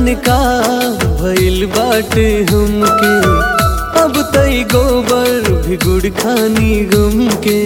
जाने का भइल बाटे हमके अब तई गोबर भी गुड़ खानी गम के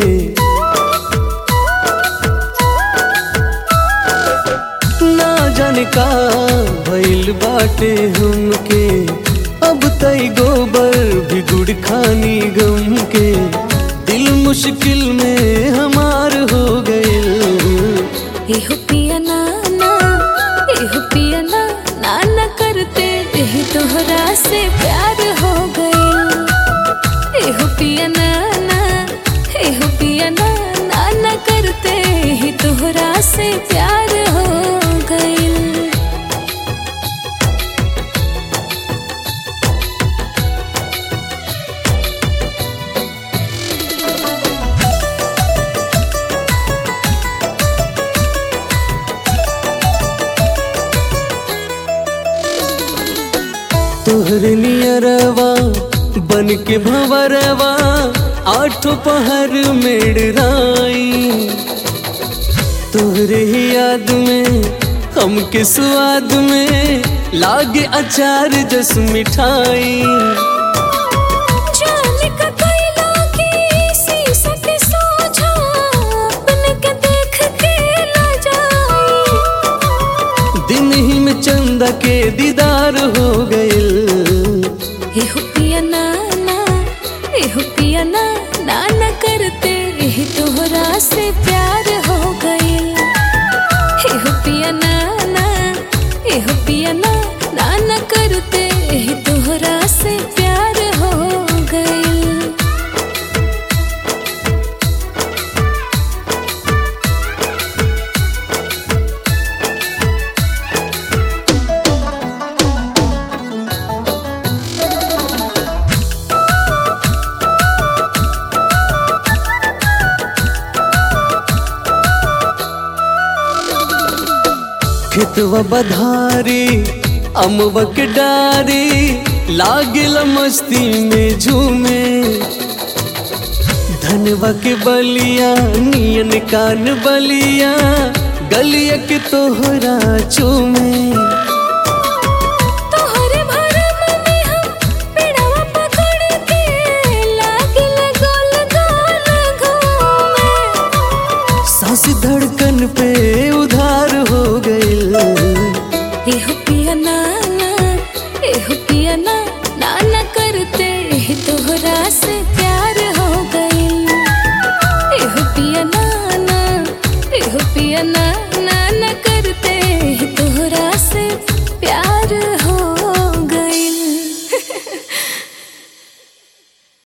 ना जाने का भइल बाटे हमके अब तई गोबर भी गुड़ खानी गम के दिल मुश्किल में हमार हो गए एहो पिया नाना एहो पिया ना नाना करते एही तोहरा से प्यार हो गइल एहो पिया नाना एहो पिया ना नाना करते एही तोहरा से प्यार हो गइल तोहर नियरवा बन के भंवरवा आठो पहर मेड़राई तोहरे ही याद में हमके स्वाद में लागे अचार जस मिठाई जाने का कोयला की शीशा के सोझा अपने के देख के ना जाए दिन ही में चंदा के दीदार हो गइल एहो पिया नाना एहो पिया ना नाना करते एही तोहरा से प्यार हो गइल एहो पिया नाना एहो पिया ना नाना करते एही तोहरा से प्यार हो गइल खेतवा बधारी अमवा के डारी लागिल मस्ती में झूमे धनवा के बलिया नियन कान बलिया गलिया के तोहरा चूमे तोहरे भरम में हम पेड़वा पकड़ के लागिल गोल गोल घूमे सांस धड़कन पे उधार हो गइल एहो पिया नाना एहो पिया ना नाना करते एही तोहरा से प्यार हो गइल एहो पिया नाना एहो पिया ना नाना करते एही तोहरा से प्यार